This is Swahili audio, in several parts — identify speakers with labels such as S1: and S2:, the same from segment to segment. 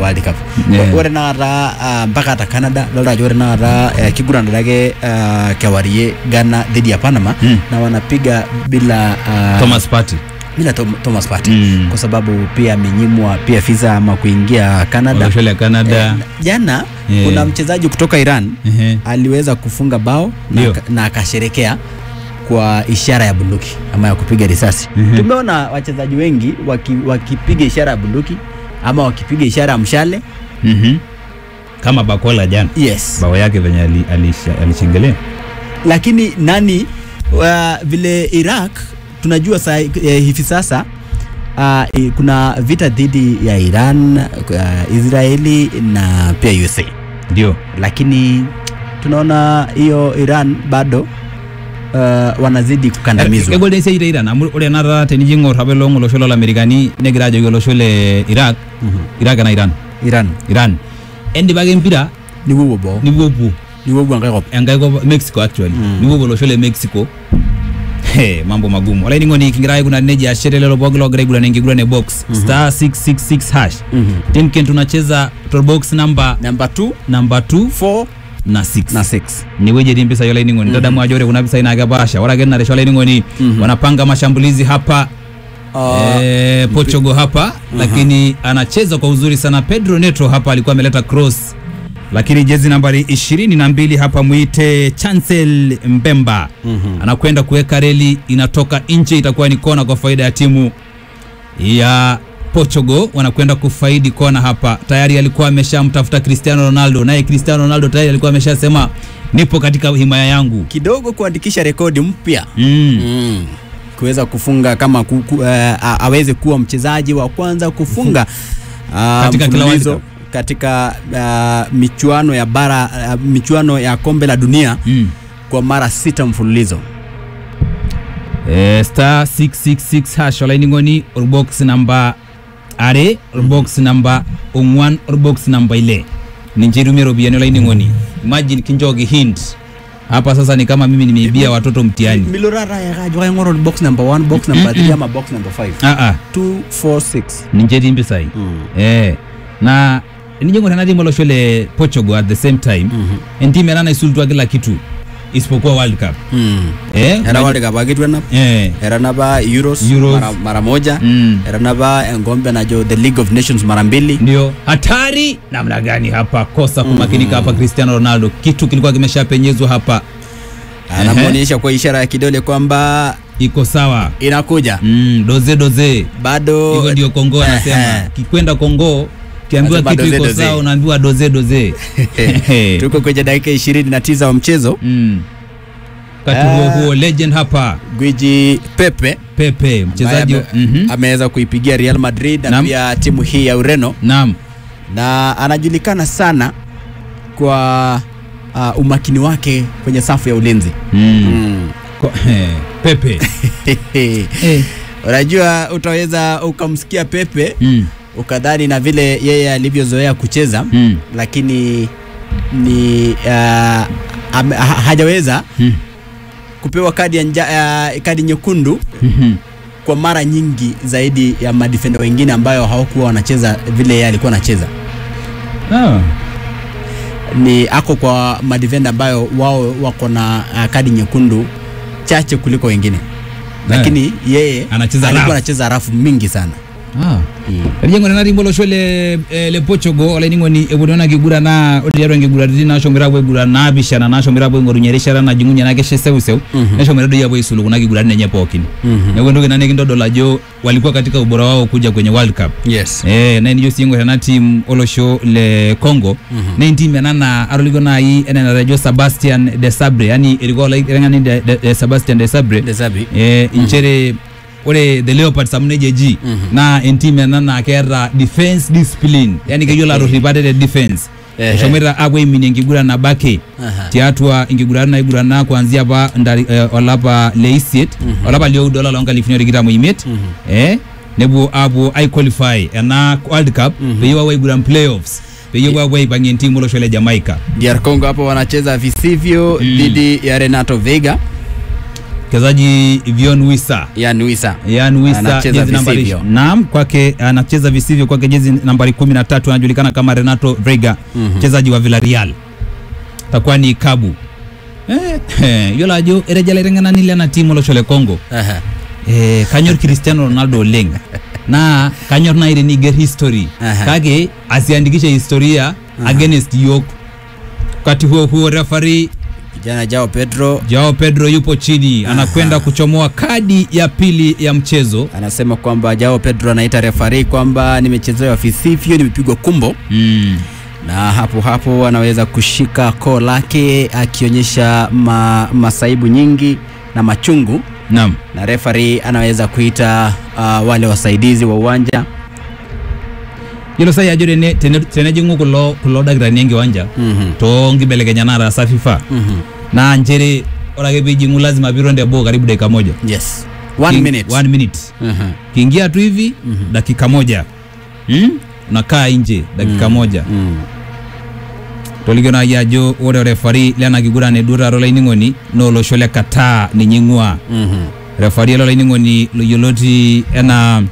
S1: world cup
S2: Yeah.
S1: ore naata ah, mpaka ata canada dolta ajo ore naata eh, kiguranare ake ah, kewarie ghana dhidi ya panama
S2: Mm.
S1: na wanapiga bila ah,
S2: Thomas Partey
S1: bila Tom, thomas Partey
S2: Mm.
S1: kwa sababu pia amenyimwa pia visa ama kuingia canada
S2: olosho le Canada
S1: Eh, jana
S2: Yeah.
S1: kuna mchezaji kutoka iran
S2: Ehe.
S1: aliweza kufunga bao na,
S2: Ndio.
S1: aka- na akasherekea kwa ishara ya bunduki ama ya kupiga risasi
S2: Mhm.
S1: tumeona wachezaji wengi waki, wakipiga ishara ya bunduki ama wakipiga ishara ya mshale
S2: Mhm. kama Bakola jana
S1: yes
S2: bao yake venye ali- alisha- alishengelea
S1: lakini nani uh, vile iraq tunajua sa, eh, hivi sasa uh, kuna vita dhidi ya iran uh, israeli na pia usa
S2: ndio
S1: lakini tunaona hiyo iran bado uh, wanazidi kukandamizwa
S2: kegol dei seire iran amu ore nara tenijingor habe long olosho lolamerikani negira ajoki olosho le iraq
S1: Mhm.
S2: iraq na iran
S1: iran
S2: iran endipaki empira
S1: niwuwo boo
S2: nipuopuo
S1: niwuwo enkae kop
S2: enkae kop mexico actually
S1: Mm.
S2: nipuopuo olosho le mexico He, mambo magumu olainining'oni kigira aikuna nejia ashere lelo pooki logira aiguran enkiguran e box star 666 hash timken tunacheza torbox namba
S1: namba 2
S2: namba 2
S1: 4
S2: na 6
S1: na 6
S2: inewueji etii mpisai olainining'oni mm tadamu ajo ore kuna pisai naa kepaasha ore ake naresho olainining'oni
S1: Mhm.
S2: wanapanga mashambulizi hapa
S1: uh,
S2: eh, Portugal hapa lakini anacheza kwa uzuri sana. Pedro Neto hapa alikuwa ameleta cross, lakini jezi nambari ishirini na mbili hapa mwite Chancel Mbemba
S1: Mhm.
S2: anakwenda kuweka reli, inatoka nje, itakuwa ni kona kwa faida ya timu ya Portugal. Wanakwenda kufaidi kona hapa. Tayari alikuwa ameshamtafuta Cristiano Ronaldo, naye Cristiano Ronaldo tayari alikuwa ameshasema nipo katika himaya yangu.
S1: kidogo kuandikisha rekodi mpya
S2: Mm.
S1: mm. kuweza kufunga kama ku, ku, uh, a- aweze kuwa mchezaji wa kwanza kufunga uh,
S2: Katika kila World Cup.
S1: katika uh, michuano ya bara uh, michuano ya kombe la dunia
S2: Mm.
S1: kwa mara sita mfululizo
S2: Eh, star 666 hash olainining'oni orbox namba are orbox namba ong'uan orbox namba ile ninche itumie ropiyiani olainining'oni imagine kinchooki hint hapa sasa ni kama mimi nimeibia watoto mtihani
S1: milorara yakajo kaing'oru box number 1 box number 3 ama box number 5
S2: ah, ah,
S1: 246
S2: ninche etii mpisai
S1: mm.
S2: eh, na enijo ena timu olosho le portugal at the same time
S1: Mhm.
S2: entimu ena naisulutua kila kitu isipokuwa world cup
S1: mm.
S2: eh,
S1: era world cup akitwenap
S2: eh,
S1: era napa euros,
S2: Euros.
S1: Mara, mara moja
S2: mm.
S1: era napa engombe najo the league of nations mara mbili
S2: ndio hatari namna gani hapa kosa kumakinika hapa cristiano ronaldo kitu kilikuwa kimeshapenyezwa hapa
S1: anamwonyesha kwa ishara ya kidole kwamba
S2: iko sawa
S1: inakuja
S2: mm, doze doze
S1: bado
S2: hivyo ndio kongo anasema
S1: Ehe.
S2: kikwenda kongo kiambiwa
S1: Anasema
S2: kitu
S1: doze,
S2: iko
S1: doze.
S2: sawa unaambiwa doze doze
S1: tuko kwenye dakika ishirini na tisa wa mchezo
S2: mm. wakati huo
S1: Ah.
S2: huo legend hapa
S1: gwiji pepe
S2: pepe mchezaji
S1: ambaye ame-
S2: mhm.
S1: ameweza kuipigia real madrid na
S2: Naam.
S1: pia timu hii ya ureno
S2: naam
S1: na anajulikana sana kwa uh, umakini wake kwenye safu ya ulinzi
S2: mm.
S1: mm.
S2: Ko- eh, pepe eh.
S1: unajua utaweza ukamsikia pepe
S2: mm.
S1: ukadhani na vile yeye alivyozoea kucheza
S2: Mm.
S1: lakini ni uh, ame, ha, hajaweza
S2: Mm.
S1: kupewa kadi ya nja, uh, kadi nyekundu
S2: Mhm.
S1: kwa mara nyingi zaidi ya madefenda wengine ambayo hawakuwa wanacheza vile yeye alikuwa anacheza
S2: Ah.
S1: ni ako kwa madefenda ambayo wao wako na uh, kadi nyekundu chache kuliko wengine lakini yeye
S2: Anacheza
S1: alikuwa
S2: rafu.
S1: anacheza rafu mingi sana
S2: Ah. elijeng'o nena rimbo losho le, eh, le portugal olaining'oni eponona kigurana ore tiatua nkiguraritin nashomoita apuo aiguran naapishana nashomoita apuo aing'orunye erishata najing'unye ena kesha seuseu
S1: Mhm.
S2: neshomoita doi apuo aisulu kuna kiguratin enye pookin
S1: Mhm.
S2: neeku entoki ina nikintodol ajo walikuwa katika ubora wao kuja kwenye world cup
S1: yes
S2: Eh, na enijo sii ing'or ena team olosho le congo
S1: Mhm.
S2: na entim ena naa atolikio nai enaa enatejo sebastian de sabre yani erikoo olaiteng'ani de, de, de sebastian de sabre
S1: Desabi.
S2: eh, inchere ore the leopards amu nejia eji
S1: Mhm.
S2: naa entim ena naa keeta defense discipline yani keyiolo atorrip ate te defense
S1: Ehe.
S2: eshomoita apuo aiminie enkiguran nabo ake
S1: Aha.
S2: tiatua inkiguran naigurana kuanzia apa ndari, eh, olapa le isiet
S1: Mhm.
S2: olapa lioudo olapa loonkalifuni tikitam oimiet
S1: Mhm.
S2: eh, nepuo apuo aiqualify ena world cup
S1: Mhm.
S2: peyie epuo aiguran playoffs peyie epuo apuo aipang'ie entimu olosho le jamaica
S1: DR Congo hapo wanacheza visivyo
S2: Mm.
S1: dhidi ya Renato Veiga
S2: mchezaji Vion Wisa
S1: Yan Wisa
S2: Yan Wisa
S1: Anacheza
S2: jezi nambari
S1: visivyo.
S2: naam, kwake anacheza visivyo kwake, jezi nambari 13 anajulikana kama Renato Vega
S1: Mhm.
S2: mchezaji wa Villarreal, takuwa ni kabu eh, eh, yiolo ajo erejala iteng'enanile ena timu olosho le Congo
S1: Aha.
S2: eh, kanyor Cristiano Ronaldo oleng naa kanyor nai teniger history
S1: Aha.
S2: kake asiandikishe historia against yok wakati huo huo referee
S1: kijana Jao Pedro
S2: Joao Pedro yupo chini anakwenda kuchomoa kadi ya pili ya mchezo
S1: anasema kwamba Jao Pedro anaita refari kwamba nimechezewa visivyo, nimepigwa kumbo
S2: mm.
S1: na hapo hapo anaweza kushika koo lake akionyesha ma, masaibu nyingi na machungu,
S2: Naam.
S1: na refari anaweza kuita uh, wale wasaidizi wa uwanja
S2: Yiolo sai ajo tene- tene- tenejing'u kulo kulo dakitarini enkiwanja
S1: Mhm,
S2: toonkibelekenyat naataasa FIFA
S1: mhm.
S2: naa nchere ore ake piijing'u lazima piiton teboo karibu dakika moja
S1: Yes. One
S2: King-
S1: minute.
S2: one minute
S1: Mhm,
S2: kiingia tu hivi
S1: Mhm.
S2: dakika moja hmm? unakaa nje dakika moja
S1: mhm.
S2: tolikio naaji ajo ore orefari lena kiguran eduo taata olainining'oni naa olosho le Qatar ninye ing'ua
S1: Mhm.
S2: refari ele olainining'oni loyioloti enaa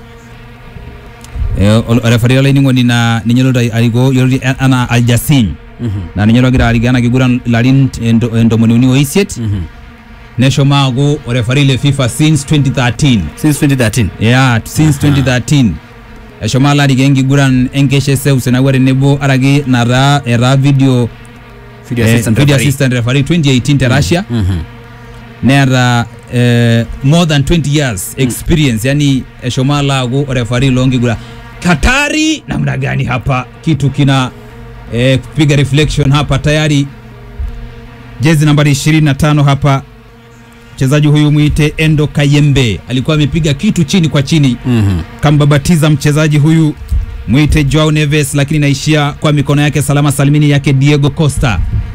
S2: eh, ol- orefari olainining'oni naa ninye loito arikoo yioloti enaa Aljasim
S1: Mhm,
S2: naa ninye logira arikoo ena kiguran ilarin ento- entomoni uni oisiet
S1: mhm.
S2: neshomo aaku orefari le FIFA since 2013
S1: Since 2013.
S2: yeah, since 2013 eshomo alo arikoo enkiguran enkeshe seuseu naawua tenebo araki nataa etaa video
S1: Video
S2: eh,
S1: assistant
S2: video
S1: referee.
S2: assistant referee 2018 te Russia
S1: Mhm.
S2: neeta eh, more than 20 years experience yani eshomo alo aaku orefari loonkiguran katari namna gani hapa kitu kina eh, kupiga reflection hapa tayari jezi nambari 25 hapa mchezaji huyu mwite Endo Kayembe alikuwa amepiga kitu chini kwa chini
S1: Mhm.
S2: kambabatiza mchezaji huyu mwite Joao Neves, lakini naishia kwa mikono yake salama salimini yake Diego Costa.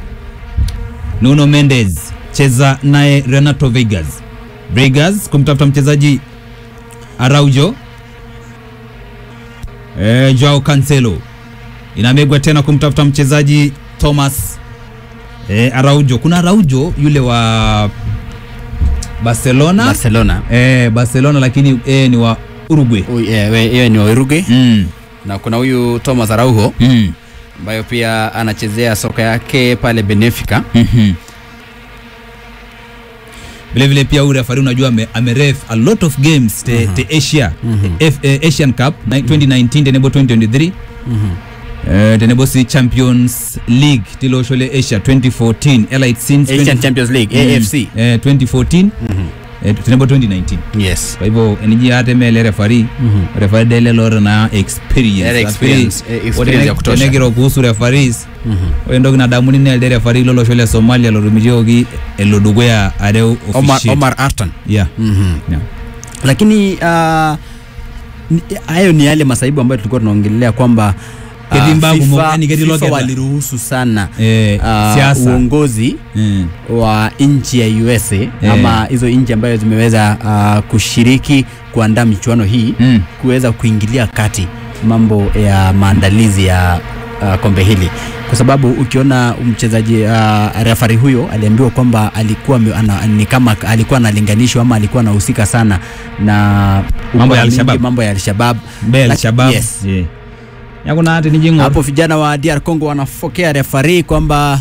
S2: Nuno Mendes cheza naye Renato Vegas. Vegas kumtafuta mchezaji Araujo. E, Joao Cancelo inamegwa tena kumtafuta mchezaji Thomas e, Araujo. Kuna Araujo yule wa Barcelona
S1: Barcelona.
S2: e, Barcelona lakini e, ni wa Uruguay.
S1: Huyu, eh, we- Yeye ni wa Uruguay
S2: Mm.
S1: na kuna huyu Thomas Araujo
S2: Mm.
S1: ambayo pia anachezea soka yake pale Benfica.
S2: Mhm. vile vile pia huyu referee unajua ame, ameref a lot of games te, te Asia F, eh, Asian Cup na 2019 tenebo 2023 eh, tenebo si Champions League tilo shole Asia 2014 elite since
S1: Asian
S2: 20
S1: Champions League,
S2: Mm.
S1: AFC.
S2: eh, 2014 eh, tenebo 2019
S1: Yes.
S2: kwa hivyo eniji ate mele referee referee dele lore na experience
S1: Ele experience, eh, experience ya kutosha.
S2: tenegiro kuhusu referees ore entoki nadamuni naa elde referee lolosho le Somalia lotumitioki elo dukuya areu
S1: Omar,
S2: officiate.
S1: Omar Artan.
S2: yeah.
S1: Mhm.
S2: Yeah.
S1: Lakini ah, ni- hayo ni yale masaibu ambayo tulikuwa tunaongelea kwamba ah,
S2: Ketii mbaa kumok,
S1: FIFA
S2: yani ketii
S1: FIFA
S2: loketa.
S1: waliruhusu sana
S2: Eh,
S1: ah,
S2: siasa
S1: uongozi
S2: Eh,
S1: wa nchi ya USA
S2: Eh.
S1: ama hizo nchi ambayo zimeweza ah, kushiriki kuandaa michuano hii
S2: mm.
S1: kuweza kuingilia kati mambo ya maandalizi ya uh, kombe hili kwa sababu ukiona mchezaji uh, refari huyo aliambiwa kwamba alikuwa ame- ana, ni kama alikuwa analinganishwa ama alikuwa anahusika sana na
S2: Mambo ya
S1: ukora mingi,
S2: Al-Shabaab.
S1: mambo ya Al-Shabaab.
S2: Be
S1: Lak-
S2: Al-Shabaab.
S1: yes.
S2: Yeah. yakuna ati nijing'or
S1: Hapo vijana wa DR Congo wanafokea refari kwamba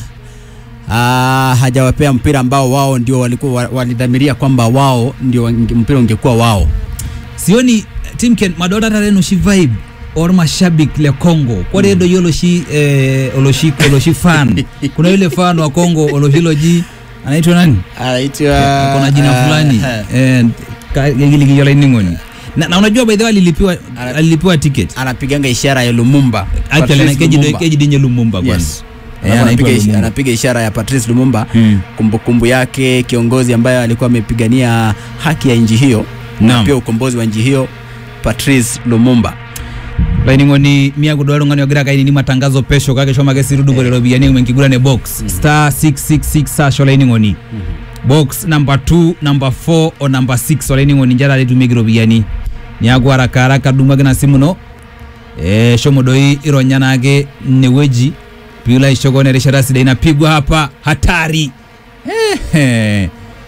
S1: uh, hajawapea mpira ambao wao ndio walikuwa wa- walidhamiria kwamba wao ndio wange- mpira ungekuwa wao.
S2: sioni timken madota tare noshi vibe or mashabik le Congo kore do yolo shi eh, oloshi oloshi fan kuna yule fan wa Congo oloshi loji anaitwa nani
S1: Anaitwa
S2: kuna jina
S1: uh,
S2: fulani eh ka- gili kijola iningoni na, na unajua by the way alilipiwa
S1: Ana-
S2: alilipiwa ticket
S1: anapiganga ishara ya Lumumba.
S2: actually na
S1: Patrice
S2: keji
S1: Lumumba.
S2: keji dinye Lumumba kwanza
S1: Yes.
S2: Eh,
S1: Alafu
S2: anaitwa
S1: anapiga, ish-
S2: Lumumba.
S1: anapiga ishara ya Patrice Lumumba
S2: Mm.
S1: kumbukumbu yake kiongozi ambaye alikuwa amepigania haki ya nchi hiyo na
S2: Naam.
S1: pia ukombozi wa nchi hiyo Patrice Lumumba.
S2: laining'oni miakudoa lung'ani ogira kaini ni matangazo pesho kake shomo ake sirudupore ropiyiani menkigurane box star 666 sasho laining'oni box number 2 number 4 o number 6 olaining'oni njata letumieki ropiyiani niaku haraka haraka dumu ake na simu no eh, shomo doi ironya naake inewueji piilo aishoko na erishata sidai napigwa hapa hatari Ehe.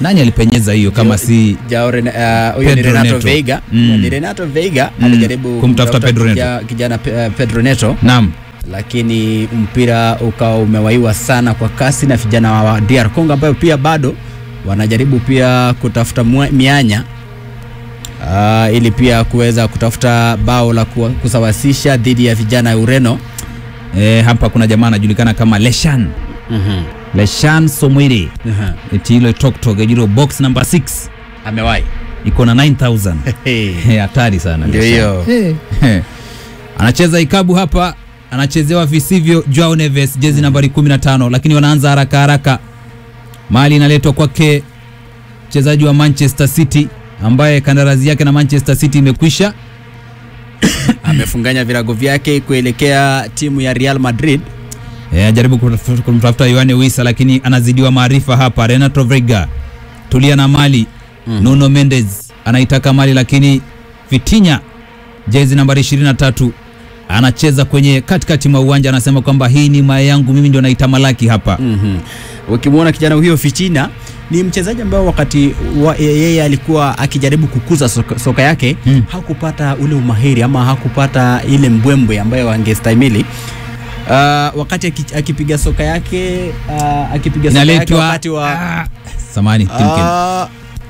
S2: nani alipenyeza hiyo kama si
S1: Jao Rena- uh, huyo ni
S2: Pedro
S1: Renato
S2: Neto.
S1: Veiga
S2: Mm.
S1: ni Renato Veiga
S2: Mm.
S1: alijaribu
S2: Kumtafuta Pedro
S1: kija- kijana Pe- uh, Pedro Neto
S2: naam
S1: lakini mpira ukawa umewaiwa sana kwa kasi na vijana wa DR Congo ambayo pia bado wanajaribu pia kutafuta mwa- mianya uh, ili pia kuweza kutafuta bao la kuwa- kusawasisha dhidi ya vijana ya Ureno.
S2: e, hapa kuna jamaa anajulikana kama Leshan
S1: mm
S2: Leshan Somwiri eti ile toktok ejiro box number 6
S1: Amewahi
S2: iko na 9000 Eh, hatari sana
S1: Ndio
S2: Leshan.
S1: hiyo.
S2: Eh. anacheza ikabu hapa anachezewa visivyo Joao Neves jezi nambari 15 lakini wanaanza haraka haraka mali inaletwa kwake mchezaji wa Manchester City ambaye kandarasi yake na Manchester City imekwisha
S1: amefunganya virago vyake kuelekea timu ya Real Madrid.
S2: Eh, ajaribu kutafuta- kumtafuta Yohane Wissa lakini anazidiwa maarifa hapa. Renato Veiga tulia na mali
S1: Mhm.
S2: Nuno Mendes anaitaka mali lakini Vitinha jezi nambari 23 anacheza kwenye katikati mwa uwanja, anasema kwamba hii ni maya yangu, mimi ndio naitamalaki hapa.
S1: Mhm. Ukimwona kijana huyo Fitina ni mchezaji ambaye wakati wa, yeye alikuwa akijaribu kukuza soka, soka yake
S2: Mm.
S1: hakupata ule umahiri ama hakupata ile mbwembwe ambayo angestahimili. Uh, wakati aki- akipiga soka yake uh, akipiga soka yake
S2: Inaletwa
S1: wakati wa
S2: ah, samani Tim Kelly.
S1: Ah,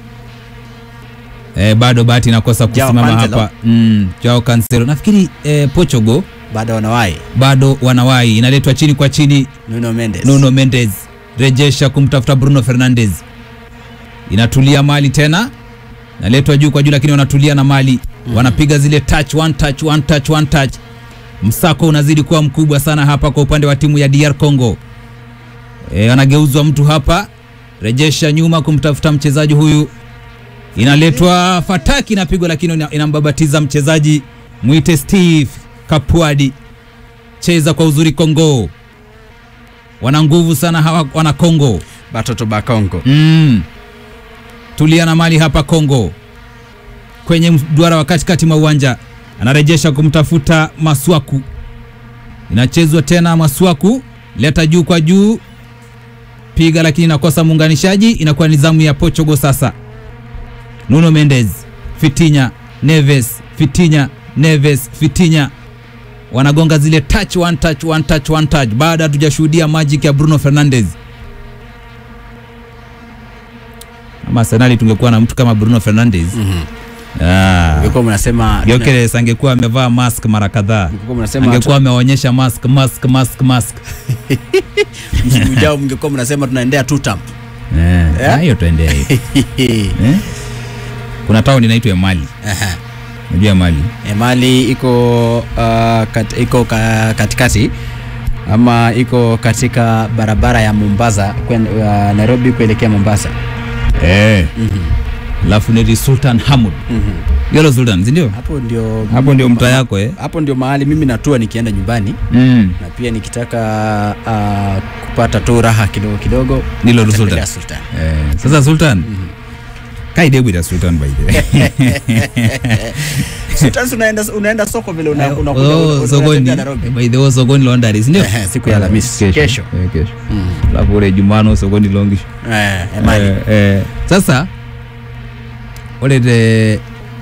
S2: eh, bado bahati inakosa
S1: Joao
S2: kusimama
S1: Cancelo.
S2: hapa mm, Joao Cancelo nafikiri eh, Portugal
S1: bado wanawahi
S2: bado wanawai, inaletwa chini kwa chini
S1: Nuno Mendes.
S2: Nuno Mendes rejesha kumtafuta Bruno Fernandes, inatulia mali tena, naletwa juu kwa juu, lakini wanatulia na mali wanapiga zile touch, one touch, one touch, one touch. Msako unazidi kuwa mkubwa sana hapa kwa upande wa timu ya DR Congo. E, anageuzwa mtu hapa, rejesha nyuma kumtafuta mchezaji huyu, inaletwa fataki, inapigwa lakini ina- inambabatiza mchezaji mwite Steve Kapuadi. Cheza kwa uzuri Kongo, wana nguvu sana hawa wana Kongo.
S1: Batoto ba Congo.
S2: Mm. Tulia na mali hapa Kongo, kwenye mduara wa katikati mwa uwanja, anarejesha kumtafuta Maswaku, inachezwa tena Maswaku, leta juu kwa juu, piga lakini inakosa muunganishaji, inakuwa ni zamu ya Portugal sasa. Nuno Mendes, Fitinha, Neves, Fitinha, Neves, Fitinha wanagonga zile touch one touch one touch one touch, baada hatujashuhudia magic ya Bruno Fernandes. Ama Arsenal tungekuwa na mtu kama Bruno Fernandes
S1: Mhm.
S2: ah,
S1: Mlikuwa mnasema
S2: Gyökeres angekuwa amevaa mask mara kadhaa,
S1: mlikuwa mnasema
S2: angekuwa ameonyesha mask mask mask mask.
S1: msimu ujao mngekuwa mnasema tunaendea two term.
S2: Eh,
S1: Eh?
S2: ah, hiyo tuendee hiyo. Eh? Kuna town inaitwa Mali,
S1: Aha.
S2: unajua Mali
S1: E, Mali iko uh, kat, iko ka, katikati ama iko katika barabara ya Mombasa kwen, uh, Nairobi kuelekea Mombasa.
S2: eh, alafu ni Sultan Hamud Yolo Sultan, si ndio?
S1: Hapo ndio
S2: Hapo ndio mtaa yako eh?
S1: hapo ndio mahali mimi natua nikienda nyumbani
S2: Mm.
S1: na pia nikitaka uh, kupata tu raha kidogo kidogo
S2: Nilo
S1: natembelea
S2: Sultan.
S1: Sultan.
S2: Eh, sasa Sultan kaidebwita Sultan by the way.
S1: Sultan si unaenda unaenda soko vile una, una,
S2: Oh, sokoni
S1: Nairobi.
S2: by the way sokoni Londari, si ndio?
S1: Ehe, siku ya Alhamisi. Kesho.
S2: Eh, kesho.
S1: Mm.
S2: Alafu ule Jumano sokoni Longisho.
S1: Eh, eh, Mali.
S2: Eh, eh, sasa ore te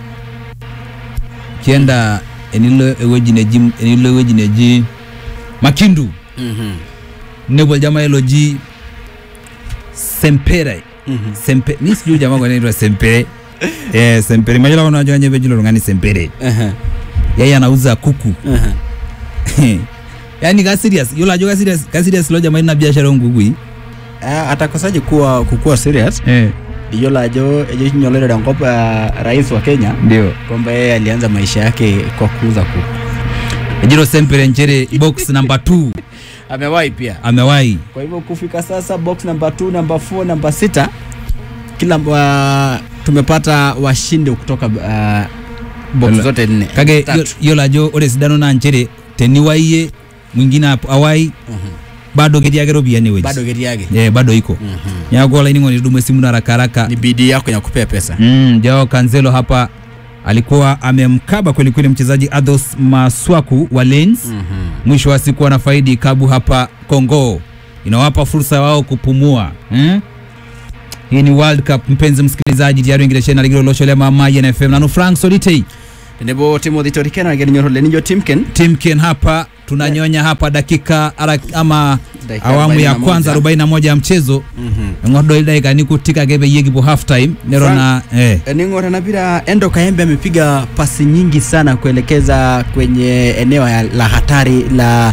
S2: kienda enilo ewueji neji enilo ewueji neji Makindu
S1: Mhm.
S2: nebo jamaa hilo ji Sempere
S1: Mhm.
S2: Sempe mi sijui jamaa kwa nini anaitwa Sempere eh Sempere majala unajua nyewe jilo ngani Sempere
S1: Ehe,
S2: yeye anauza kuku
S1: ehe.
S2: yani ka serious yola jo ka serious ka serious lo jamaa ina biashara ngugui
S1: Ah, atakosaje kuwa kukuwa serious
S2: eh
S1: iyo lajo ejo nyolere ngop uh, rais wa Kenya
S2: ndio
S1: kwamba yeye alianza maisha yake kwa kuuza kuku.
S2: Ejiro Sempere nchere box number 2
S1: Amewahi pia.
S2: amewahi
S1: Kwa hivyo kufika sasa box number 2, number 4, number 6 kila uh, tumepata washindi kutoka uh, box
S2: Ala.
S1: zote nne.
S2: kake
S1: Tatu.
S2: yo- yola jo ore sidano na nchere teniwaiye mwingine ap- awai
S1: Mhm.
S2: bado ketii ake ropiyiani ewueji
S1: Bado geti yake.
S2: eh bado iko
S1: Mhm.
S2: neeku olainining'oni tudumu esimu na haraka haraka
S1: Ni bidii yako ya kupea pesa.
S2: mm, Joao Cancelo hapa alikuwa amemkaba kwelikweli mchezaji Athos Maswaku wa Lens
S1: Mhm.
S2: mwisho wa siku wanafaidi kabu hapa Kongo, inawapa fursa wao kupumua hmm? hii ni world cup mpenzi msikilizaji tiari ingireshena ligiro loshole mama yenfm nanu frank solitei
S1: tenebo timothy torikena geninyorole nijo timken
S2: timken hapa tunanyonya hapa dakika ara, ama
S1: Dakika
S2: awamu ya
S1: 41.
S2: kwanza 41 ya mchezo
S1: Mhm.
S2: ng'odo dakika ni kutika kebe yegipo half time nero
S1: Frank-
S2: na eh,
S1: ning'ora na pira endo kaembe amepiga pasi nyingi sana kuelekeza kwenye eneo ya- la hatari la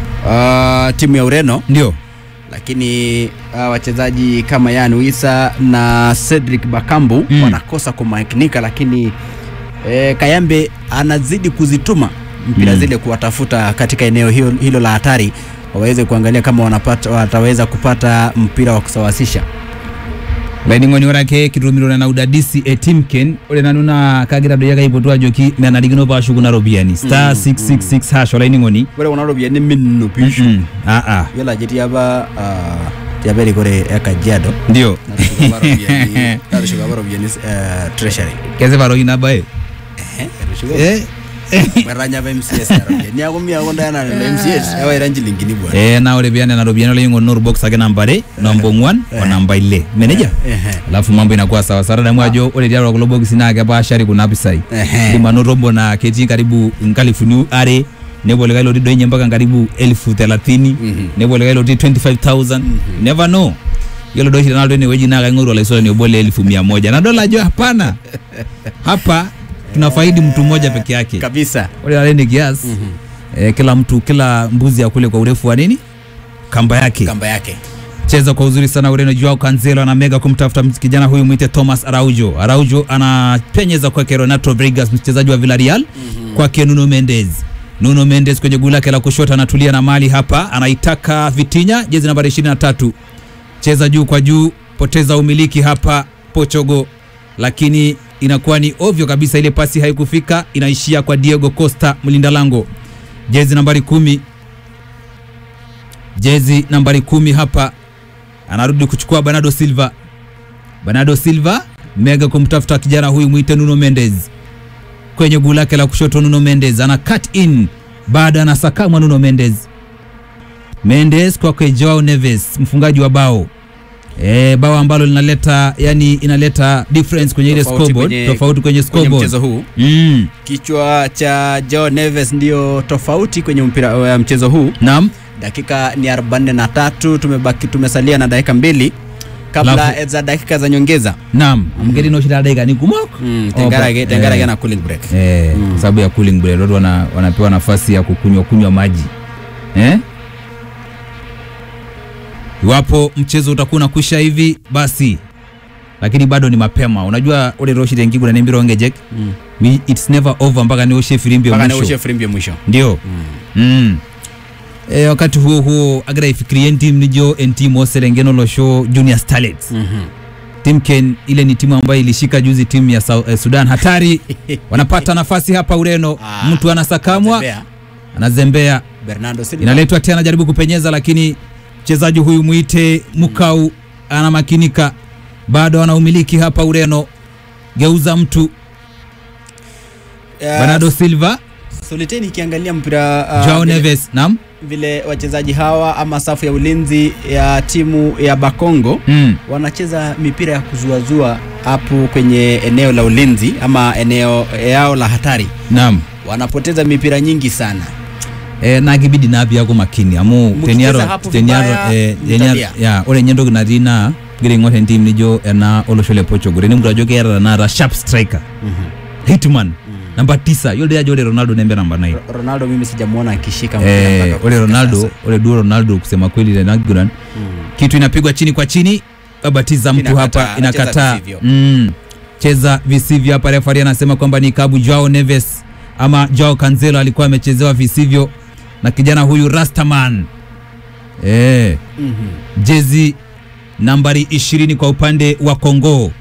S1: uh, timu ya ureno
S2: ndio
S1: lakini uh, wachezaji kama Yan Wisa na Cedric Bakambu
S2: Mm.
S1: wanakosa kumakinika, lakini eh, Kayambe anazidi kuzituma mpira
S2: Mm.
S1: zile kuwatafuta katika eneo hilo, hilo la hatari waweze kuangalia kama wanapata, wataweza kupata mpira wa kusawasisha.
S2: laining'oni orake kitumiro na udadisi e timken ore nanu naa kagira doi ake aipotu ajoki menarikino paashuku na ropiyiani star 666 hash olaining'oni
S1: Ore kuna ropiyiani minno pishu
S2: Mm-mm. Ah, ah.
S1: yiolo ajo etii apa uh, tiapa erikore e Kajiado
S2: ndio
S1: natushuka apa ropiyiani natushuka apa ropiyiani uh, treasury
S2: kesipa roki nabae
S1: etushuka
S2: Eh,
S1: Mweranya apa MCS ya ropiyiani niaku miaku ndayana lelo MCS ewaira nchilingini bwana
S2: eh, na ore pia nena ropiyiani olaing'oni norubox ake namba are namba ong'uan o namba ile meneja
S1: Ehe.
S2: alafu mambo inakuwa sawa sawa damu ajo ore tiatua kulo bokisi naa kepaashari kuna pisai
S1: Ehe.
S2: indim anoto obo naa ketii karibu nkalifuni are nepuo likae lotii doi nye mpaka karibu elfu thelathini
S1: Mhm.
S2: nepuo likae lotii 25000 never know yiolo doi oshi tenalo enewueji naa kaing'oru olaisulani obo le elfu mia moja nadol ajo hapana hapa tunafaidi mtu mmoja peke yake
S1: kabisa
S2: ore taata ene kias eh, kila mtu kila mbuzi akule kwa urefu wa nini kamba yake
S1: kamba yake
S2: cheza kwa uzuri sana Ureno. Joao Cancelo na mega kumtafuta kijana huyu mwite Thomas Araujo. Araujo anapenyeza kwake Renato Vegas, mchezaji wa Villarreal kwake Nuno Mendes. Nuno Mendes kwenye guu lake la kushoto anatulia na mali hapa, anaitaka Vitinha, jezi nambari 23. Cheza juu kwa juu, poteza umiliki hapa Portugal, lakini inakuwa ni ovyo kabisa, ile pasi haikufika, inaishia kwa Diego Costa, mlinda lango, jezi nambari kumi jezi nambari kumi hapa anarudi kuchukua Bernardo Silva. Bernardo Silva mega kumtafuta kijana huyu mwite Nuno Mendes kwenye guu lake la kushoto. Nuno Mendes ana cut in, baada anasakamwa Nuno Mendes. Mendes kwake Joao Neves, mfungaji wa bao e, bao ambalo linaleta yani inaleta difference kwenye ile
S1: Tofauti
S2: scoreboard,
S1: kwenye-
S2: tofauti kwenye
S1: kwenye
S2: scoreboard
S1: mchezo huu
S2: mm.
S1: kichwa cha Joe Neves ndio tofauti kwenye mpira wa mchezo huu
S2: Naam,
S1: dakika ni 43 tumebaki tumesalia na dakika mbili kabla
S2: Alafu-
S1: za dakika za nyongeza
S2: naam amgeri no shida dakika ni kumok
S1: mm,
S2: Opa,
S1: tengarage tengarage
S2: eh.
S1: na cooling break
S2: eh,
S1: Mm.
S2: kwa sababu ya cooling break watu wana, wanapewa nafasi ya kukunywa kunywa maji eh? Iwapo mchezo utakuwa unakwisha hivi basi, lakini bado ni mapema. Unajua ule roshi tengigu na nimbiro ongejek
S1: Mm.
S2: Mi- it's never over mpaka nioshe filimbi ya
S1: mpaka
S2: mwisho
S1: niushe firimbi ya mwisho
S2: ndio mm. E, wakati huo huo agira ifikirie ntim nijo entim oserengeno losho junior starlets
S1: Mhm.
S2: Timken ile ni timu ambayo ilishika juzi timu ya Sau- eh, Sudan hatari. Wanapata nafasi hapa Ureno,
S1: Ah,
S2: mtu anasakamwa,
S1: Zembea,
S2: anazembea,
S1: Bernardo Silva
S2: inaletwa tena, jaribu kupenyeza, lakini mchezaji huyu mwite Mukau anamakinika, bado anaumiliki hapa Ureno. Geuza mtu
S1: Ya,
S2: Bernardo Silva,
S1: Soliteni ikiangalia mpira uh,
S2: Joao
S1: vile-
S2: Neves, naam
S1: vile wachezaji hawa ama safu ya ulinzi ya timu ya Bakongo
S2: mm.
S1: wanacheza mipira ya kuzuazua hapo kwenye eneo la ulinzi ama eneo yao la hatari,
S2: naam
S1: wanapoteza mipira nyingi sana.
S2: e, nakibidi napi yako makini amu
S1: Mkicheza
S2: teniaro
S1: hapo
S2: teniaro
S1: vibaya,
S2: eh,
S1: mtalia.
S2: teniaro ya ore nyentoki natii naa gira ing'or entim nijo ena olosho le Portugal eni mtu ajo keeta tanakata sharp striker hitman namba tisa yiolo doi ajo ore Ronaldo nembe namba 9
S1: Ro- Ronaldo mimi sijamuona akishika mpira
S2: eh,
S1: mpaka
S2: ore
S1: kufika
S2: Ronaldo
S1: sasa.
S2: ore duo Ronaldo kusema kweli tena kiguran
S1: Mm.
S2: kitu inapigwa chini kwa chini babatiza mtu
S1: Inakataa,
S2: hapa
S1: anacheza
S2: inakataa
S1: visivyo.
S2: mm. cheza visivyo hapa refari anasema kwamba ni kabu Joao Neves ama Joao Cancelo alikuwa amechezewa visivyo na kijana huyu Rastaman eh,
S1: Mhm.
S2: jezi nambari 20 kwa upande wa Kongo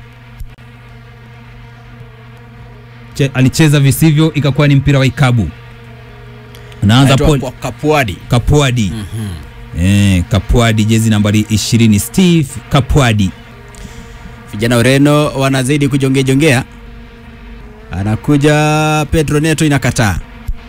S2: Che, alicheza visivyo ikakuwa ni mpira wa ikabu unaanza
S1: Anaitwa
S2: Paul
S1: kwa Kapuadi.
S2: Kapwadi eh, Kapwadi jezi nambari 20 Steve Kapwadi
S1: Vijana Ureno wanazidi kujongejongea, anakuja Pedro Neto, inakataa.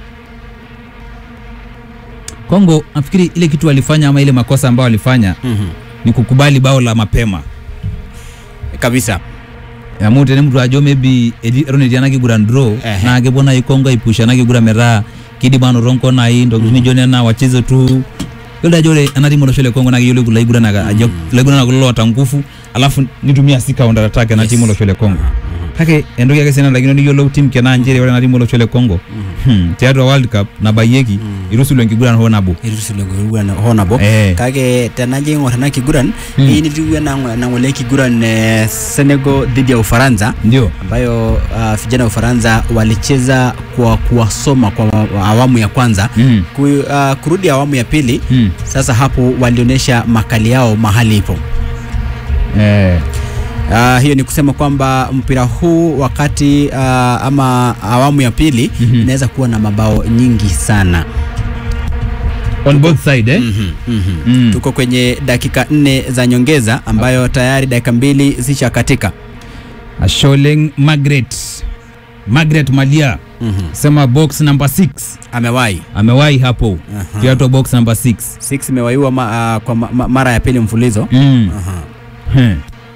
S2: Kongo nafikiri ile kitu walifanya ama ile makosa ambayo walifanya
S1: Mhm.
S2: ni kukubali bao la mapema
S1: kabisa
S2: amu tenemutu ajo maybe eti- eton etii ena kiguran draw
S1: Ehe.
S2: naa kepuo naaji Kongo aipusha ena kiguran metaa kidim anoto nkonai ntokitin nijo nena wacheze tu yiolo ajo ore ena timu olosho le Kongo naa keyiolo kulo aiguranak ajo ilaiguranak kulo loota nguvu alafu nitumia si counter attack ena
S1: Yes.
S2: timu olosho le Kongo kake entoki ake sii nanarikino niyiolou tim kenaa nchere ore ena timu olosho le Kongo hmm, tiatua world cup nabayieki irusulo enkiguran hoo nabo
S1: itusulekiguran hoo nabo
S2: Eh.
S1: kake tenajo aing'or ena kiguran
S2: Mm.
S1: hii nitiu ena nang'ole kiguran eh, Senegal dhidi ya Ufaransa
S2: ndio
S1: ambayo uh, vijana wa Ufaransa walicheza kwa kuwasoma kwa wa- awamu ya kwanza
S2: mm.
S1: Ku, uh, kurudi awamu ya pili
S2: Mm.
S1: sasa hapo walionyesha makali yao mahali ipo
S2: Eh.
S1: Uh, hiyo ni kusema kwamba mpira huu wakati uh, ama awamu ya pili
S2: Mhm.
S1: inaweza kuwa na mabao nyingi sana
S2: on both side eh?
S1: Mhm, mhm.
S2: Mm.
S1: tuko kwenye dakika nne za nyongeza ambayo tayari dakika mbili zishakatika
S2: Asholeng Margaret Margaret Malia
S1: Mhm.
S2: sema box number 6
S1: amewahi
S2: amewahi hapo
S1: Aha.
S2: kiato box number 6
S1: six imewaiwa ma, uh, kwa ma, ma, mara ya pili mfulizo
S2: mm.
S1: Aha.
S2: Hmm.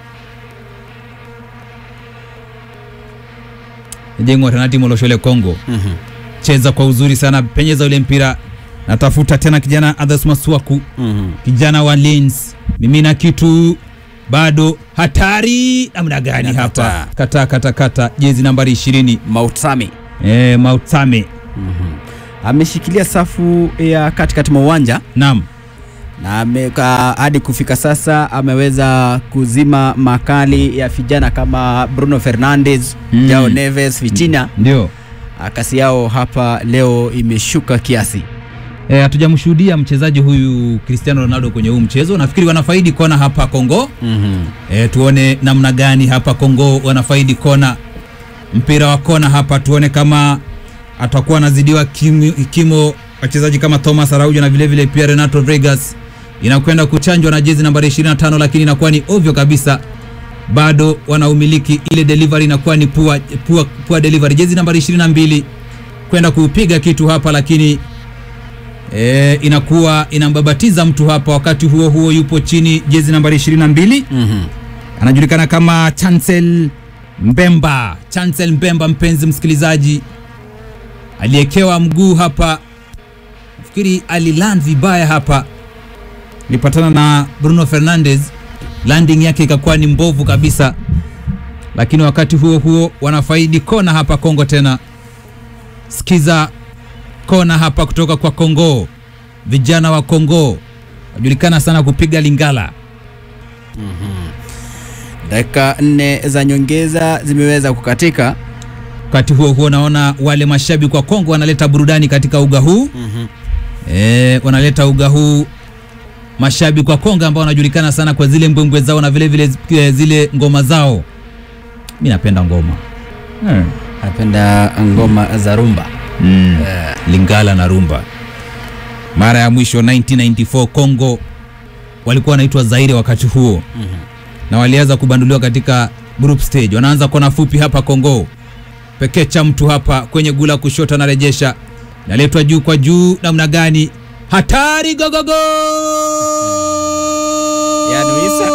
S2: jengo tena timu olosho le Kongo
S1: Mhm.
S2: cheza kwa uzuri sana penyeza ule mpira natafuta tena kijana Others Maswaku
S1: Mhm.
S2: kijana wa Lens mimina kitu bado hatari namna gani
S1: Inakataa.
S2: hapa kata kata kata jezi nambari 20
S1: Mautami
S2: eh, Mautame
S1: ameshikilia safu ya katikati mwa uwanja
S2: naam
S1: na ameka hadi kufika sasa ameweza kuzima makali ya vijana kama Bruno Fernandes,
S2: Mm.
S1: Jao Neves, Vitinha.
S2: ndio
S1: Ah, Kasi yao hapa leo imeshuka kiasi.
S2: Eh, hatujamshuhudia mchezaji huyu Cristiano Ronaldo kwenye huu mchezo. Nafikiri wanafaidi kona hapa Kongo.
S1: Mhm.
S2: E, tuone namna gani hapa Kongo wanafaidi kona, mpira wa kona hapa, tuone kama atakuwa anazidiwa kimo, kimo wachezaji kama Thomas Araujo na vile vile pia Renato Vegas. Inakwenda kuchanjwa na jezi nambari 25, lakini inakuwa ni ovyo kabisa, bado wanaumiliki ile delivery, inakuwa ni pua, pua, pua delivery. Jezi nambari 22 kwenda kupiga kitu hapa, lakini e, inakuwa inambabatiza mtu hapa. Wakati huo huo yupo chini jezi nambari 22
S1: Mhm.
S2: anajulikana kama Chancel Mbemba. Chancel Mbemba, mpenzi msikilizaji, aliyekewa mguu hapa, nafikiri aliland vibaya hapa, ilipatana na Bruno Fernandes, landing yake ikakuwa ni mbovu kabisa, lakini wakati huo huo wanafaidi kona hapa Kongo tena. Sikiza kona hapa kutoka kwa Kongo, vijana wa Kongo wajulikana sana kupiga lingala.
S1: Dakika nne za nyongeza zimeweza kukatika.
S2: Wakati huo huo naona wale mashabiki wa Kongo wanaleta burudani katika uga huu
S1: Mhm.
S2: e, wanaleta uga huu mashabiki wa Kongo ambao wanajulikana sana kwa zile mbwembwe zao na vile vile eh, zile ngoma zao. Mi napenda ngoma hmm.
S1: Napenda ngoma za rumba.
S2: Mm. Lingala na rumba. Mara ya mwisho 1994 Kongo walikuwa wanaitwa Zaire wakati huo na walianza kubanduliwa katika group stage. Wanaanza kona fupi hapa Kongo, pekee cha mtu hapa kwenye gula kushoto, anarejesha naletwa juu kwa juu, namna gani? Hatari! gogogo
S1: Ya Luisa.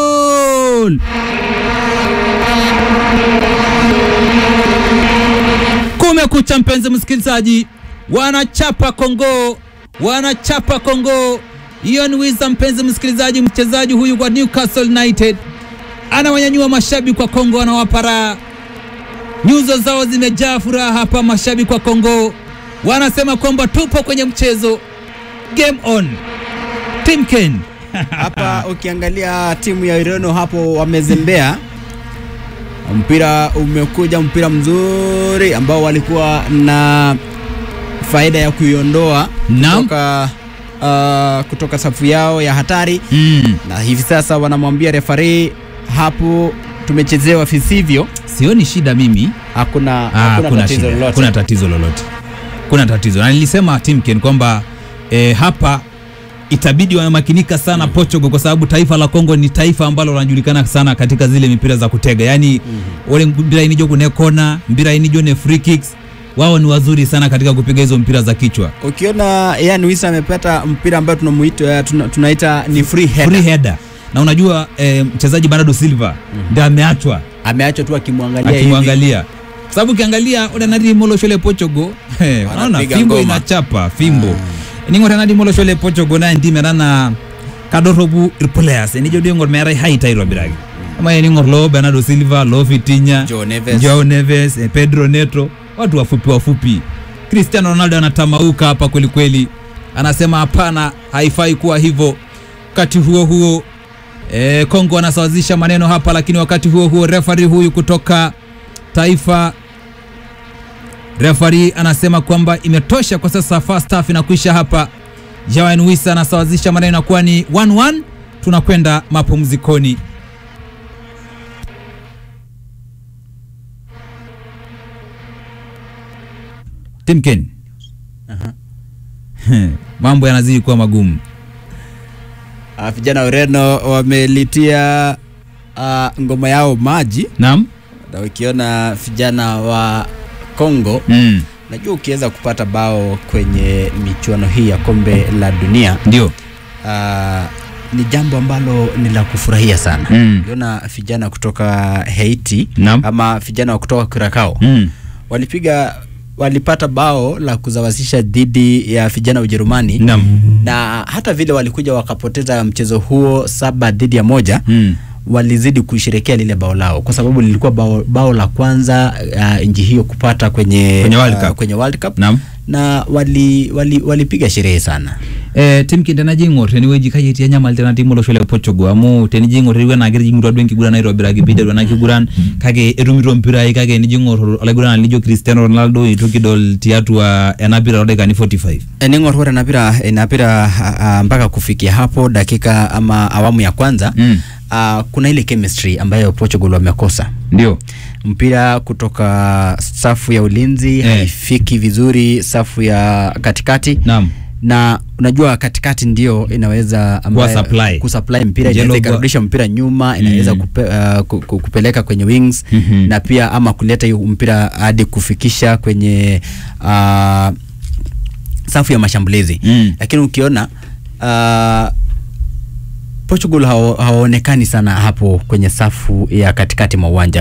S2: Kumekucha mpenzi msikilizaji, wanachapa Kongo, wanachapa Kongo. Ian Wisa, mpenzi msikilizaji, mchezaji huyu wa Newcastle United anawanyanyua mashabiki wa Kongo, anawapa raha, nyuso zao zimejaa furaha hapa. Mashabiki wa Kongo wanasema kwamba tupo kwenye mchezo, game on. Timken
S1: Hapa ukiangalia timu ya Ureno hapo wamezembea. Mpira umekuja, mpira mzuri ambao walikuwa na faida ya kuiondoa
S2: Naam.
S1: kutoka, uh, kutoka safu yao ya hatari,
S2: mm.
S1: na hivi sasa wanamwambia refari hapo tumechezewa visivyo.
S2: Sioni shida mimi
S1: Hakuna,
S2: Ah,
S1: hakuna
S2: kuna
S1: tatizo
S2: shida.
S1: lolote.
S2: Kuna tatizo lolote, kuna tatizo na nilisema Timken kwamba eh, hapa itabidi wamemakinika sana Portugal, kwa sababu taifa la Kongo ni taifa ambalo linajulikana sana katika zile mipira za kutega, yaani ule mpira inijo kune kona, mpira inijo ne free kicks, wao ni wazuri sana katika kupiga hizo mpira za kichwa,
S1: Ukiona Ian Wisa amepata mpira ambao tunamuita tuna, tunaita ni free header.
S2: free header. na unajua eh, mchezaji Bernardo Silva ndio ameachwa
S1: ameachwa tu akimwangalia hivi.
S2: akimwangalia kwa sababu ukiangalia udanadi moloshole Portugal eh, unaona
S1: Wanapiga
S2: fimbo
S1: ngoma.
S2: inachapa fimbo ningo tanadi moloshole Portugal na ndime nana kadorobu irplayers enijo dio ngor merai haita irobiragi ama eningor lo Bernardo Silva lo Vitinha
S1: Joe Neves.
S2: Joao Neves eh, Pedro Neto watu wafupi wafupi Cristiano Ronaldo anatamauka hapa kweli kweli anasema hapana haifai kuwa hivyo wakati huo huo eh, Kongo anasawazisha maneno hapa lakini wakati huo huo refari huyu kutoka taifa refari anasema kwamba imetosha kwa sasa first half inakwisha hapa Jawan Wisa anasawazisha maneno inakuwa ni 1-1 tunakwenda mapumzikoni Timken
S1: Aha.
S2: mambo yanazidi kuwa magumu
S1: Ah, vijana wa Ureno wamelitia ah, ngoma yao maji
S2: naam
S1: na ukiona vijana wa Kongo
S2: mm.
S1: najua ukiweza kupata bao kwenye michuano hii ya kombe la dunia
S2: ndio
S1: ah, ni jambo ambalo ni la kufurahia sana
S2: Mm.
S1: uliona vijana kutoka Haiti
S2: Naam.
S1: ama vijana wa kutoka Curacao
S2: mm.
S1: walipiga walipata bao la kuzawazisha dhidi ya vijana wa Ujerumani
S2: naam
S1: na hata vile walikuja wakapoteza mchezo huo saba dhidi ya moja
S2: mm.
S1: walizidi kusherekea lile bao lao kwa sababu lilikuwa bao, bao la kwanza uh, nchi hiyo kupata kwenye
S2: Kwenye World
S1: ah,
S2: Cup.
S1: kwenye World Cup
S2: naam
S1: na wali wali walipiga sherehe sana
S2: eh, tim kinde jing'or tenewueji kaji nyamal tena tim olosho le Portugal amu tenijing'or teriwe nagira jing'or duo enkiguran aitobiraki piiteru ena kiguran kake etumito mpirai kake enijing'or olaiguranani lijo Cristiano Ronaldo itu kidol tiatua ena pira todaikani 45
S1: ening'or ore ena pira ina pira ah, ah, mpaka kufikia hapo dakika ama awamu ya kwanza
S2: Mm.
S1: ah, kuna ile chemistry ambayo Portugal wamekosa
S2: ndio
S1: mpira kutoka safu ya ulinzi
S2: Eh.
S1: haifiki vizuri safu ya katikati
S2: naam
S1: na unajua katikati ndio inaweza ambaye-
S2: supply.
S1: kusupply mpira
S2: Jelo
S1: inaweza
S2: kwa-
S1: ikarudisha mpira nyuma inaweza
S2: Mm.
S1: kupe, uh, ku- ku- kupeleka kwenye wings
S2: Mhm.
S1: na pia ama kuleta hiyo mpira hadi kufikisha kwenye uh, safu ya mashambulizi
S2: Mm.
S1: lakini ukiona uh, Portugal hao- hawaonekani sana hapo kwenye safu ya katikati mwa uwanja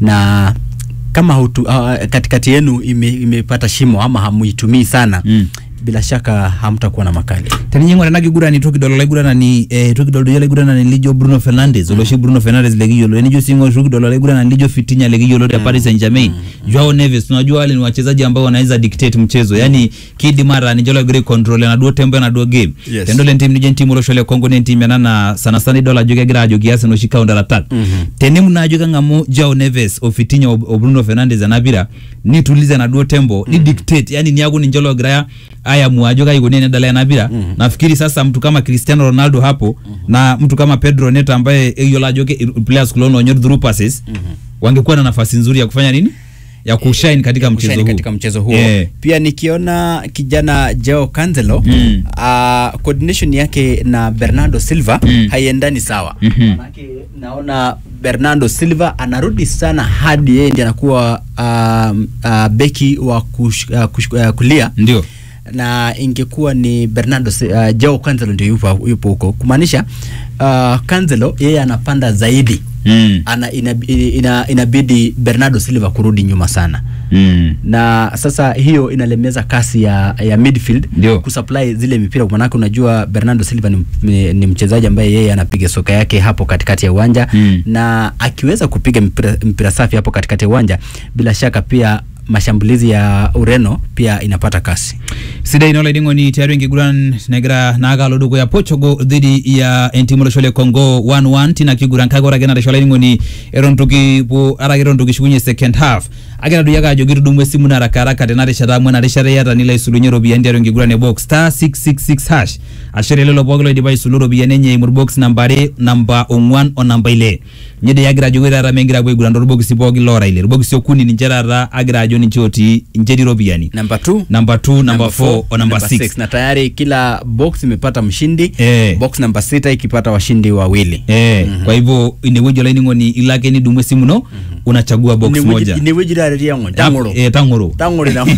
S1: na kama hutu, uh, katikati yenu ime- imepata shimo ama hamuitumii sana
S2: Mm.
S1: bila shaka hamtakuwa na makali
S2: tenijing'or ena kiguran itu kidol olaiguranani eh, itu kidol doi olaiguranani lijo Bruno Fernandes oloshi Bruno Fernandes lekiyiolo enijo sing'or itu kidol olaiguranani lijo Vitinha lekiyiolo te Paris Saint-Germain Joao Neves unajua wale ni wachezaji ambao wanaweza dictate mchezo yani kidim ata ninche logira control enaduo tempo enaduo game
S1: Yes.
S2: tenidol entim nijo entim olosho le Congo na entim ena na sana sana idol ajo kegira ajo kias enoshi counter attack
S1: Mhm.
S2: tenimu naa ajo keng'amu Joao Neves o Vitinha o o Bruno Fernandes ena pira nituliza enaduo tempo ni dictate yani niaku ninche logira ayamu ajo kai ikoni enedala ena pira
S1: Mhm.
S2: nafikiri sasa mtu kama Cristiano Ronaldo hapo na mtu kama Pedro Neto ambaye eyiolo ajo ke- players kulo loonyor through passes wangekuwa na nafasi nzuri ya kufanya nini ya kushine katika mchezo
S1: kushine
S2: huu
S1: katika mchezo huo
S2: Yeah.
S1: pia nikiona kijana Joao Cancelo
S2: Mm.
S1: uh, coordination yake na Bernardo Silva
S2: Mm.
S1: haiendani sawa
S2: Mhm.
S1: manake naona Bernardo Silva anarudi sana hadi yeye ndiye anakuwa uh, uh, beki wa kush, uh, kush, uh, kulia
S2: ndio
S1: na ingekuwa ni Bernardo Si- uh, Joao Cancelo ndio yupo yupo huko kumaanisha uh, Cancelo yeye anapanda zaidi
S2: mm.
S1: ana, inabidi, ina, inabidi Bernardo Silva kurudi nyuma sana
S2: mm.
S1: na sasa hiyo inalemeza kasi ya, ya midfield
S2: Ndio.
S1: kusupply zile mipira manake unajua Bernardo Silva ni, ni, ni mchezaji ambaye yeye anapiga soka yake hapo katikati ya uwanja
S2: Mm.
S1: na akiweza kupiga mpira, mpira safi hapo katikati ya uwanja bila shaka pia mashambulizi ya Ureno pia inapata kasi
S2: sidai ino laining'oni tiatua enkiguran negira naakalo dukuya Portugal dhidi ya entimu olosho le Congo 1-1 tina kiguran kake ore ake naresho olaining'oni eton itu kipuo ara ake eton itu kishukunye second half ake nadoyio ake ajo kitudumu esimu na haraka haraka tena rishata amu ena rishata iyata nilo aisulunye iropiyiani tiatua enkiguran e box star 666 hash ashere lelo pooki loidipa aisulu iropiyiani enye eimu box namba are namba ong'uan o namba ile nye dei agira ajo ore taata mengira apuo aiguran torbokisi pooki loora ile irbokisi okuni ninche taata agira ajo ninche otii ninche etii iropiyiani
S1: namba 2
S2: namba 2 namba 4 o namba 6
S1: na tayari kila box imepata mshindi
S2: Eh.
S1: box namba sita ikipata washindi wawili
S2: Eh, kwa hivyo inewueji olainining'oni ilo ake nidumu esimu ino unachagua box
S1: Ine
S2: moja
S1: wueji- ine wueji dareriango tang'oro
S2: Eh, tang'oro
S1: tang'oro na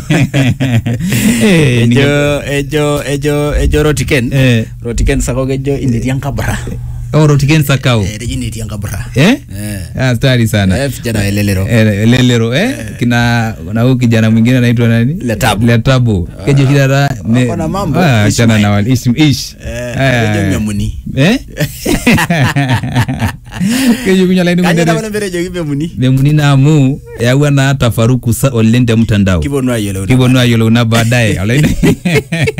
S2: Eh, ninge-
S1: ejo ejo ejo ejo rotiken
S2: Eh.
S1: rotiken sako kejo inerian kabra
S2: oro tiken sakao
S1: Eh, rejini tiangabra
S2: eh
S1: eh
S2: ah stari sana
S1: eh vijana wa elelero
S2: Eh, lelero eh kina na huyu kijana mwingine anaitwa nani
S1: Letabu.
S2: letabu keje shidara
S1: Wako na mambo.
S2: ah achana
S1: Ishmael.
S2: na wale ish ish
S1: eh
S2: Ah,
S1: rejo memuni
S2: eh keje kunya laini
S1: kanya
S2: mwendere
S1: na bale rejo memuni
S2: memuni amu yawa na tafaruku sa olente mtandao
S1: kibonu ayelo
S2: kibonu ayolo na baadaye alaini